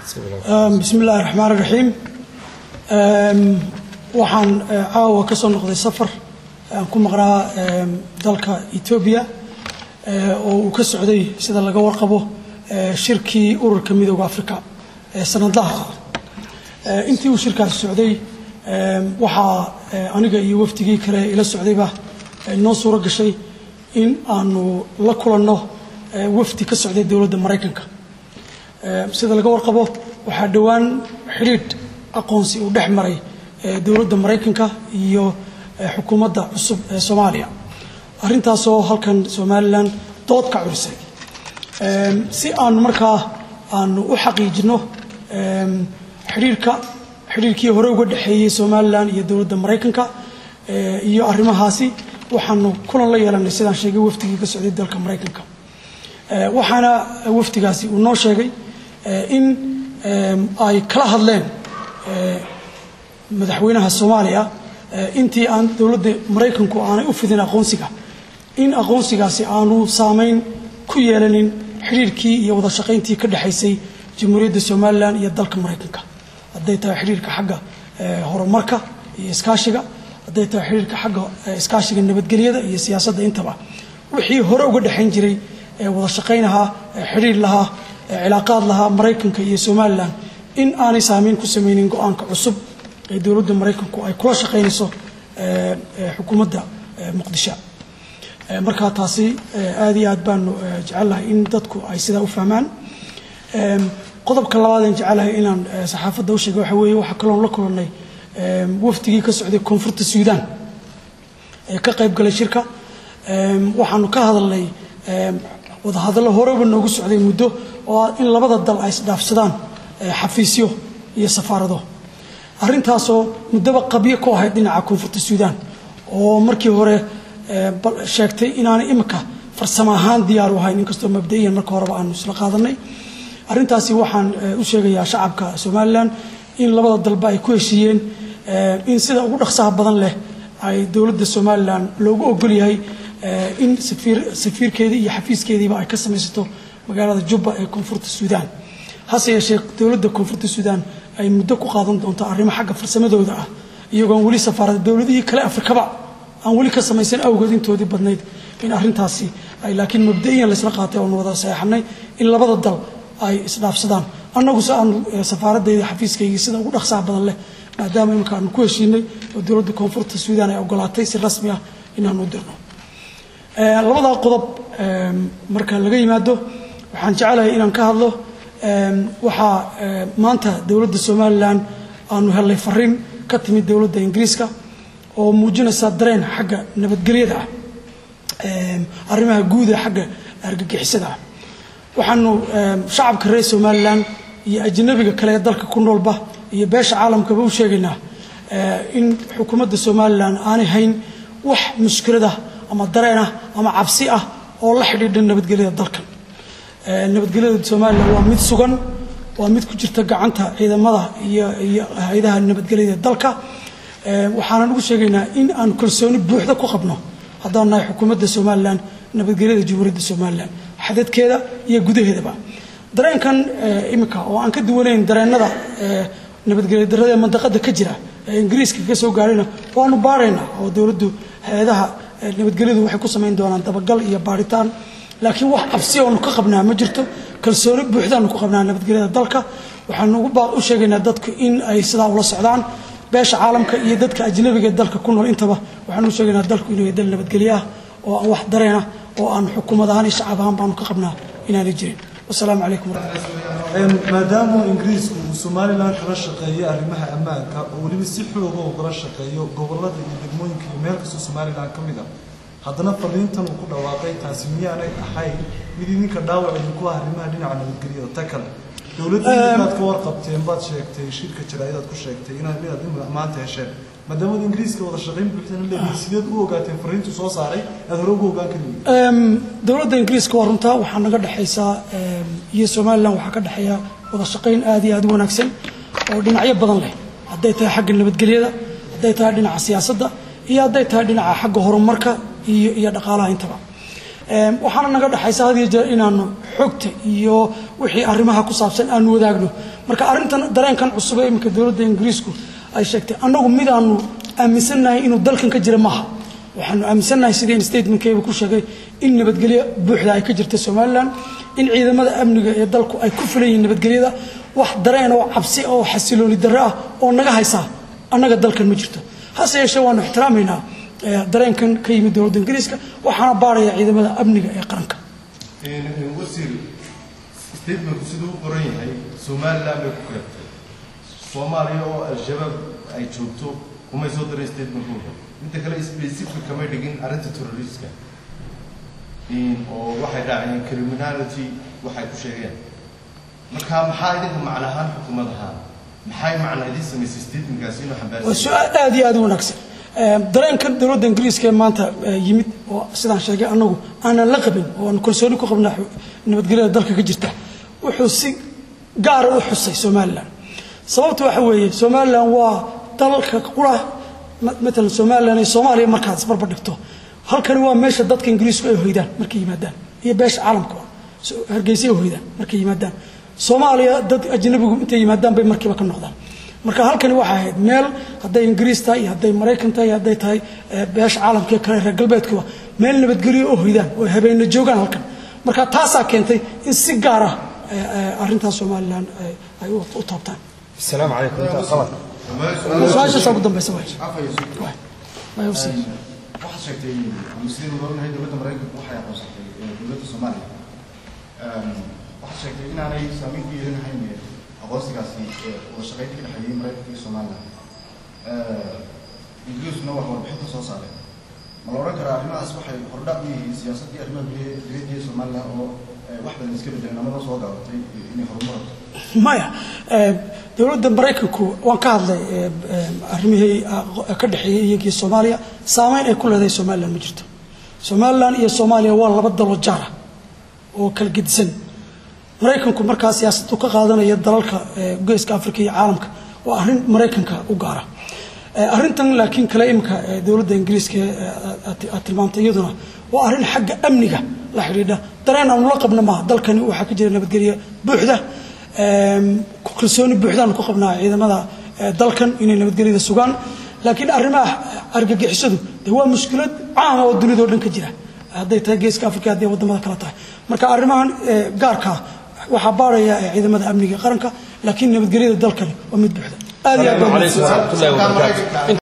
bismi illaahi raxmaan raxiim waxaan caawa ka soo noqday safar aan ku maqnaa dalka etoobiya oo uu ka socday sida laga warqabo shirkii ururka midooda africa ee sanadlaha ah intii uu shirkaasi socday waxaa aniga iyo wafdigii kale ila socdayba noo suuro gashay in aanu la kulanno wafdi ka socday dowladda maraykanka sida laga warqabo waxaa dhowaan xidhiidh aqoonsi uu dhex maray dowladda maraykanka iyo xukuumadda cusub ee soomaaliya arrintaasoo halkan somalilan dood ka curisay si aanu markaa aanu u xaqiijinno xidhiirka xidhiirkii hore uga dhexeeyey somalilan iyo dowladda maraykanka iyo arrimahaasi waxaanu kulan la yeelanay sidaan sheegay wafdigii ka socday dalka maraykanka waxaana wafdigaasi uu noo sheegay in ay kala hadleen madaxweynaha soomaaliya intii aan dowladda maraykanku aanay u fidin aqoonsiga in aqoonsigaasi aanu saameyn ku yeelanin xidhiirkii iyo wada shaqayntii ka dhexaysay jamhuuriyadda somalilan iyo dalka maraykanka hadday tahay xidhiirka xagga horumarka iyo iskaashiga hadday tahay xidhiirka xagga iskaashiga nabadgelyada iyo siyaasadda intaba wixii hore uga dhexayn jiray wada shaqaynahaa xidhiir lahaa cilaaqaad lahaa maraykanka iyo somalilan in aanay saameyn ku sameynin go-aanka cusub ee dowladda maraykanku ay kula shaqaynayso xukuumadda muqdisho markaa taasi aad iyo aad baanu jecellahay in dadku ay sidaa u fahmaan qodobka labaadeen jecelahay inaan saxaafadda u sheega waxa weeye waxaa kaloon la kulannay wafdigii ka socday koonfurta suudaan ee ka qayb galay shirka waxaanu ka hadalnay wadahadallo horeba noogu socday muddo oo ah in labada dal ay isdhaafsadaan xafiisyo iyo safaarado arrintaasoo muddoba qabyo ku ahayd dhinaca koonfurta suudaan oo markii hore sheegtay inaanay imika farsamo ahaan diyaar u ahayn inkastoo mabda'iyan marka horeba aanu isla qaadanay arrintaasi waxaan u sheegayaa shacabka somalilan in labada dalba ay ku heshiiyeen in sida ugu dhaqsaha badan leh ay dowladda somalilan loogu ogol yahay in safiirkeedii iyo xafiiskeediiba ay ka samaysato magaalada jubba ee koonfurta suudaan hase yeeshee dowladda koonfurta suudaan ay muddo ku qaadan doonto arrimo xagga farsamadooda ah iyagoon weli safaarada dowladihii kale afrikaba aan weli ka samaysan awgeed intoodii badnayd in arrintaasi ay laakiin mabda'iyan laysla qaatay oonu wada saxeexanay in labada dal ay isdhaafsadaan annaguse aanu safaaraddeydii xafiiskaygii sida ugu dhaqsaha badan leh maadaama imika aanu ku heshiinay oo dowladda koonfurta suudaan ay ogolaatay si rasmi ah inaanu dirno labadaa qodob marka laga yimaado waxaan jecelahay inaan ka hadlo waxaa maanta dowladda somalilan aanu hellay fariin ka timid dowladda ingiriiska oo muujinaysa dareen xagga nabadgelyada ah arrimaha guud ee xagga argagixisada ah waxaanu shacabka reer somalilan iyo ajnabiga kale ee dalka ku noolba iyo beesha caalamkaba u sheegaynaa in xukuumadda somalilan aanay hayn wax mushkiladah ama dareenah ama cabsi ah oo la xidhiidha nabadgelyada dalkan nabadgelyada somalilan waa mid sugan waa mid ku jirta gacanta ciidamada iyo iyo hay-adaha nabadgelyada dalka waxaanan ugu sheegaynaa in aan kalsooni buuxda ku qabno haddaan nahay xukuumadda somalilan nabadgelyada jamhuuriyadda somalilan xadadkeeda iyo gudaheedaba dareenkan imika oo aan ka duwanayn dareenada nabadgelya darada ee mandaqada ka jira ee ingiriiska ka soo gaarayna waanu baaraynaa oo dowladdu hay-adaha nabadgelyadu waxay ku samayn doonaan dabagal iyo baaritaan laakiin wax cabsi oonu ka qabnaa ma jirto kalsooni buuxdaanu ku qabnaa nabadgelyada dalka waxaanu u sheegaynaa dadku in ay sidaa ula socdaan beesha caalamka iyo dadka ajnabiga ee dalka ku nool intaba waxaanu u sheegaynaa dalku inuu yahay dal nabadgelyo ah oo aan wax dareenah oo aan xukuumad ahaan iyo shacab ahaan baanu ka qabnaa inaanay jirin wasalaamu calaykum waraxmatullah maadaama ingiriisku uu somalilan kala shaqeeyo arrimaha ammaanka oo weliba si xooga uu kala shaqeeyo gobolada iyo degmooyinka iyo meel kastoo somalilan ka mid a haddana fariintan uu ku dhawaaqay taasi miyaanay ahayn mid idinka dhaawac idinku ah arrimaha dhinaca nabadgelyada ta kale dowladda inaad ka warqabteen baad sheegtay shirka jaraaidaad ku sheegtay inaad inaad maanta hesheen maadaama ingiriiska wada shaqayn buuxdana leedahay sideed u ogaateen fariintu soo saaray aad hore ugu ogaan kari dowladda ingiriiska waa runtaa waxaa naga dhexaysaa iyo somalilan waxaa ka dhexeeya wada shaqayn aad iyo aad u wanaagsan oo dhinacyo badan leh hadday tahay xagga nabadgelyada hadday tahay dhinaca siyaasadda iyo hadday tahay dhinaca xagga horumarka iyo iyo dhaqaalaha intaba waxaana naga dhexaysa had iyo jeer inaanu xogta iyo wixii arrimaha ku saabsan aanu wadaagno marka arrintan dareenkan cusub ee iminka dowladda ingiriisku ay sheegtay annagu midaanu aaminsannahay inuu dalkan ka jira maaha waxaanu aaminsannahay sidii statementkeeba ku sheegay in nabadgelyo buuxda ay ka jirta somalilan in ciidamada amniga ee dalku ay ku filan yihiin nabadgelyada wax dareen oo cabsi oo xasilooni darre ah oo naga haysaa annaga dalkan ma jirto hase yeeshee waanu ixtiraamaynaa dareenkan ka yimid dowladda ingiriiska waxaana baaraya ciidamada amniga ee qaranka wasiir statementku siduu u qoran yahay somalilan bay ku keentay soomaaliya oo al-shabaab ay joogto kumay soo daray statementkooda midda kale specific kamay dhigin arrinta terroriska oo waxay raaceen criminality waxay ku sheegeen marka maxaa idinka macnahaan xukuumad ahaan maxay macna idin samaysay statementkaasi inuu waa xambaarsan su-aal aad iyo aad u wanaagsan dareenkan dowladda ingiriiska ee maanta yimid oo sidaan sheegay annagu aanan la qabin oo aanu kalsooni ku qabnaa nabadgelyada dalka ka jirta wuxuu si gaara u xusay somalilan sababta waxa weeye somalilan waa dalka qura matalan somalilan iyo soomaaliya markaad isbarbar dhigto halkani waa meesha dadka ingiriisku ay hoydaan markay yimaadaan iyo beesha caalamka hargeysa ay hoydaan markay yimaadaan soomaaliya dad ajnabigu intay yimaadaan bay markiiba ka noqdaan marka halkani waxay ahayd meel hadday ingiriis tahay iyo hadday maraykan tahay iyo hadday tahay beesha caalamka iyo kale reer galbeedkuba meel nabadgelyo oo hoydaan oo habeenna joogaan halkan marka taasaa keentay in si gaar ah arrintaas somalilan ay u taabtaan السلام عليكم انت غلط su-aashaasaa ugu dambaysa waay Waay, u sii. waxaad sheegtay musliin odhanahay dowladda maraykanku waxay aqoonsatay ee dowladda soomaaliya waxaad sheegtay inaanay saameyn ku yeelanahayn aqoonsigaasi ee wada shaqaynta ka dhexeeyey maraykanka iyo somaliland ingiriisuna wax warbixinta soo saaray ma la odhan karaa arrimahaas waxay hordhac u yihiin siyaasaddii arrimaha gudaha dibadda ee somaliland oo wax badan iska bedeleen amaba soo gaabatay inay horumarto maya dowladda maraykanku waan ka hadlay arrimihii ka dhexeeyey iyagii soomaaliya saameyn ay ku leedahay somalilan ma jirto somalilan iyo soomaaliya waa laba dalo jaara oo kala gedisan maraykanku markaa siyaasaddu ka qaadanaya dalalka geeska africa iyo caalamka waa arrin maraykanka u gaara arrintan laakiin kale imika dowladda ingiriiska aad tilmaamtay iyaduna waa arrin xagga amniga la xidhiidha dareen aanu la qabna maaha dalkani waxaa ka jira nabadgelyo buuxda kalsooni buuxdaanu ku qabnaa ciidamada dalkan inay nabadgelyada sugaan laakiin arrimaha argagixisadu de waa mushkilad caama oo dunidao dhan ka jira hadday tahay geeska africa hadday wadamada kale tahay marka arrimahan gaarkaa waxaa baaraya ciidamada amniga qaranka laakiin nabadgelyada dalkani waa mid buuxda aad iyo aad baa عليكم ورحمه الله وبركاته